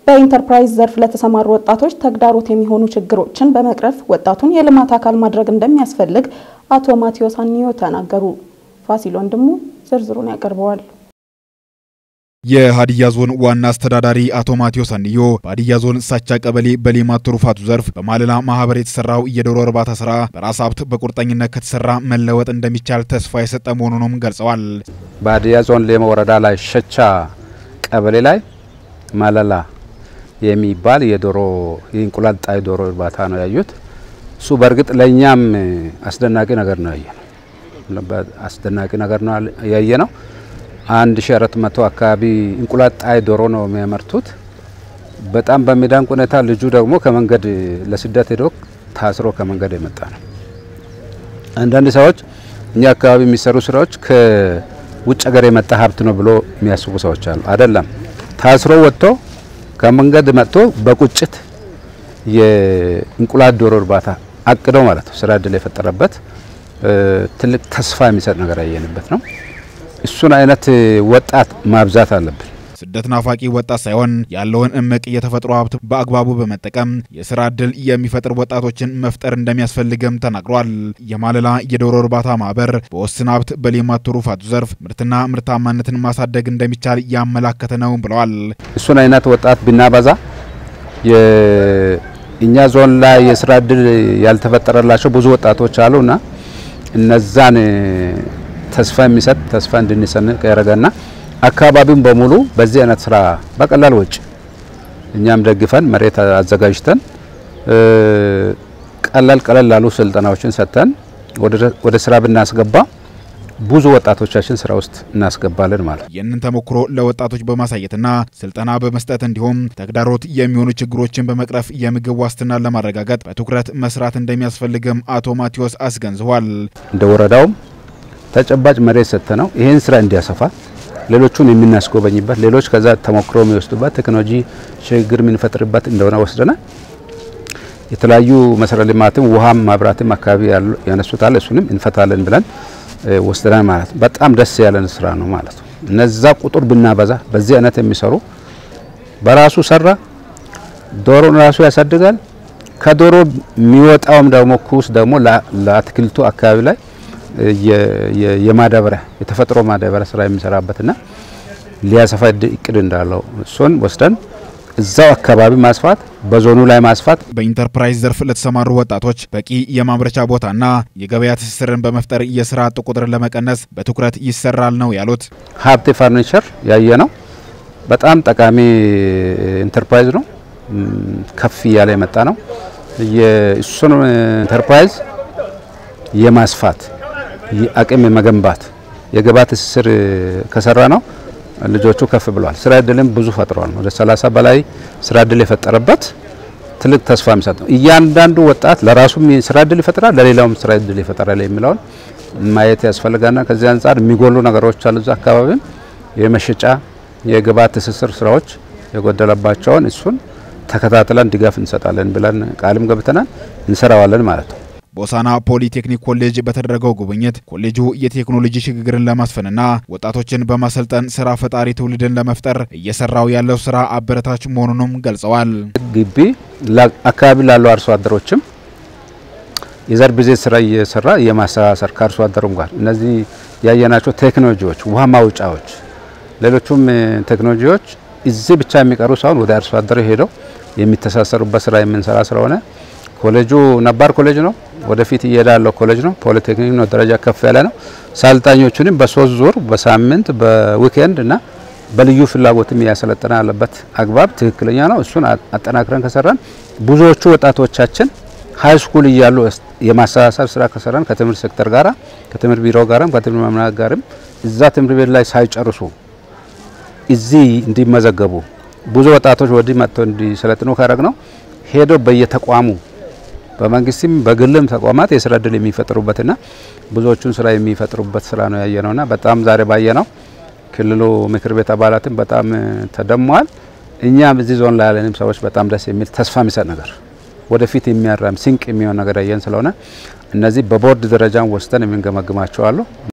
በኢንተርፕራይዝ ዘርፍ ለተሰማሩ ወጣቶች ተግዳሮት የሚሆኑ ችግሮችን በመቅረፍ ወጣቱን የልማት አካል ማድረግ እንደሚያስፈልግ አቶ ማቴዎስ አንዮ ተናገሩ። ፋሲል ወንድሙ ዝርዝሩን ያቀርበዋል። የሀዲያ ዞን ዋና አስተዳዳሪ አቶ ማቴዎስ አንዮ በሀዲያ ዞን ሳቻ ቀበሌ በሌማት ትሩፋቱ ዘርፍ በማለላ ማህበር የተሰራው የዶሮ እርባታ ስራ በራስ ሀብት በቁርጠኝነት ከተሰራ መለወጥ እንደሚቻል ተስፋ የሰጠ መሆኑንም ገልጸዋል። በሀዲያ ዞን ሌማ ወረዳ ላይ ሸቻ ቀበሌ ላይ ማለላ የሚባል የዶሮ የእንቁላል ጣይ ዶሮ እርባታ ነው ያዩት። እሱ በእርግጥ ለእኛም አስደናቂ ነገር ነው ያየ ነው። አስደናቂ ነገር ነው ያየ ነው። አንድ ሺ አራት መቶ አካባቢ እንቁላል ጣይ ዶሮ ነው የሚያመርቱት። በጣም በሚዳንቅ ሁኔታ ልጁ ደግሞ ከመንገድ ለስደት ሄዶ ታስሮ ከመንገድ የመጣ ነው። አንዳንድ ሰዎች እኛ አካባቢ የሚሰሩ ስራዎች ከውጭ ሀገር የመጣ ሀብት ነው ብሎ የሚያስቡ ሰዎች አሉ። አይደለም። ታስሮ ወጥቶ ከመንገድ መጥቶ በቁጭት የእንቁላል ዶሮ እርባታ አቅደው ማለት ነው ስራ እድል የፈጠረበት ትልቅ ተስፋ የሚሰጥ ነገር ያየንበት ነው። እሱን አይነት ወጣት ማብዛት አለብን። ስደት ናፋቂ ወጣት ሳይሆን ያለውን እምቅ የተፈጥሮ ሀብት በአግባቡ በመጠቀም የስራ እድል የሚፈጥር ወጣቶችን መፍጠር እንደሚያስፈልግም ተናግሯል። የማለላ የዶሮ እርባታ ማህበር በወስን ሀብት በሌማት ትሩፋቱ ዘርፍ ምርትና ምርታማነትን ማሳደግ እንደሚቻል ያመላከተ ነው ብለዋል። እሱን አይነት ወጣት ብናበዛ እኛ ዞን ላይ የስራ እድል ያልተፈጠረላቸው ብዙ ወጣቶች አሉና እነዛን ተስፋ የሚሰጥ ተስፋ እንድንሰንቅ ያደረገና አካባቢውን በሙሉ በዚህ አይነት ስራ በቀላል ወጪ እኛም ደግፈን መሬት አዘጋጅተን ቀላል ቀለል ላሉ ስልጠናዎችን ሰጥተን ወደ ስራ ብናስገባ ብዙ ወጣቶቻችን ስራ ውስጥ እናስገባለን ማለት። ይህንን ተሞክሮ ለወጣቶች በማሳየትና ስልጠና በመስጠት እንዲሁም ተግዳሮት የሚሆኑ ችግሮችን በመቅረፍ የምግብ ዋስትናን ለማረጋገጥ በትኩረት መስራት እንደሚያስፈልግም አቶ ማቴዎስ አስገንዝቧል። እንደ ወረዳውም ተጨባጭ መሬት ሰጥተ ነው ይህን ስራ እንዲያሰፋ ሌሎቹን የምናስጎበኝበት ሌሎች ከዛ ተሞክሮ የሚወስዱበት ቴክኖሎጂ ሽግግር የምንፈጥርበት እንደሆነ ወስደናል። የተለያዩ መሰረተ ልማትም ውሃም ማብራትም አካባቢ ያነሱታል እሱንም እንፈታለን ብለን ወስደናል ማለት ነው። በጣም ደስ ያለን ስራ ነው ማለት ነው። እነዛ ቁጥር ብናበዛ በዚህ አይነት የሚሰሩ በራሱ ሰራ ዶሮን ራሱ ያሳድጋል። ከዶሮ የሚወጣውም ደግሞ ኩስ ደግሞ ለአትክልቱ አካባቢ ላይ የማዳበሪያ የተፈጥሮ ማዳበሪያ ስራ የሚሰራበትና ሊያሰፋ እቅድ እንዳለው እሱን ወስደን እዛው አካባቢ ማስፋት በዞኑ ላይ ማስፋት በኢንተርፕራይዝ ዘርፍ ለተሰማሩ ወጣቶች በቂ የማምረቻ ቦታና የገበያ ትስስርን በመፍጠር የስራ አጥ ቁጥርን ለመቀነስ በትኩረት ይሰራል ነው ያሉት። ሀብቴ ፈርኒቸር ያየ ነው። በጣም ጠቃሚ ኢንተርፕራይዝ ነው። ከፍ እያለ የመጣ ነው። የእሱን ኢንተርፕራይዝ የማስፋት አቅም የመገንባት የገበያ ትስስር ከሰራ ነው ልጆቹ ከፍ ብለዋል። ስራ እድልም ብዙ ፈጥረዋል። ወደ 30 በላይ ስራ እድል የፈጠረበት ትልቅ ተስፋ የሚሰጥ ነው። እያንዳንዱ ወጣት ለራሱም ስራ እድል ይፈጥራል፣ ለሌላውም ስራ እድል ይፈጥራል የሚለውን ማየት ያስፈልጋልና ከዚህ አንጻር የሚጎሉ ነገሮች አሉ። እዛ አካባቢም የመሸጫ የገበያ ትስስር ስራዎች የጎደለባቸውን እሱን ተከታትለን ድጋፍ እንሰጣለን ብለን ቃልም ገብተናል፣ እንሰራዋለን ማለት ነው። በሆሳዕና ፖሊቴክኒክ ኮሌጅ በተደረገው ጉብኝት ኮሌጁ የቴክኖሎጂ ሽግግርን ለማስፈንና ወጣቶችን በማሰልጠን ስራ ፈጣሪ ትውልድን ለመፍጠር እየሰራው ያለው ስራ አበረታች መሆኑንም ገልጸዋል። ግቢ አካባቢ ላሉ አርሶ አደሮችም የዘር ብዜት ስራ እየሰራ የማስተሳሰር ከአርሶ አደሩም ጋር እነዚህ ያየናቸው ቴክኖሎጂዎች፣ ውሃ ማውጫዎች፣ ሌሎቹም ቴክኖሎጂዎች እዚህ ብቻ የሚቀሩ ሳይሆን ወደ አርሶ አደሩ ሄደው የሚተሳሰሩበት ስራ የምንሰራ ስለሆነ ኮሌጁ ነባር ኮሌጅ ነው። ወደፊት እየሄደ ያለው ኮሌጅ ነው። ፖሊቴክኒክ ነው። ደረጃ ከፍ ያለ ነው። ሰልጣኞቹንም በሶስት ዙር በሳምንት በዊኬንድ እና በልዩ ፍላጎትም እያሰለጠነ ያለበት አግባብ ትክክለኛ ነው። እሱን አጠናክረን ከሰራን ብዙዎቹ ወጣቶቻችን ሀይ ስኩል እያሉ የማስተሳሰር ስራ ከሰራን ከትምህርት ሴክተር ጋራ ከትምህርት ቢሮ ጋርም ከትምህርት መምሪያ ጋርም እዛ ትምህርት ቤት ላይ ሳይጨርሱ እዚህ እንዲመዘገቡ ብዙ ወጣቶች ወዲህ መጥተው እንዲሰለጥኑ ካረግ ነው ሄዶ በየተቋሙ በመንግስትም በግልም ተቋማት የስራ እድል የሚፈጥሩበትና ብዙዎቹን ስራ የሚፈጥሩበት ስራ ነው ያየነውና በጣም ዛሬ ባየነው ክልሉ ምክር ቤት አባላትም በጣም ተደሟል። እኛም እዚህ ዞን ላይ ያለንም ሰዎች በጣም ደስ የሚል ተስፋ የሚሰጥ ነገር ወደፊት የሚያራም ስንቅ የሚሆን ነገር ያየን ስለሆነ እነዚህ በቦርድ ደረጃን ወስደን የምንገመግማቸው አሉ።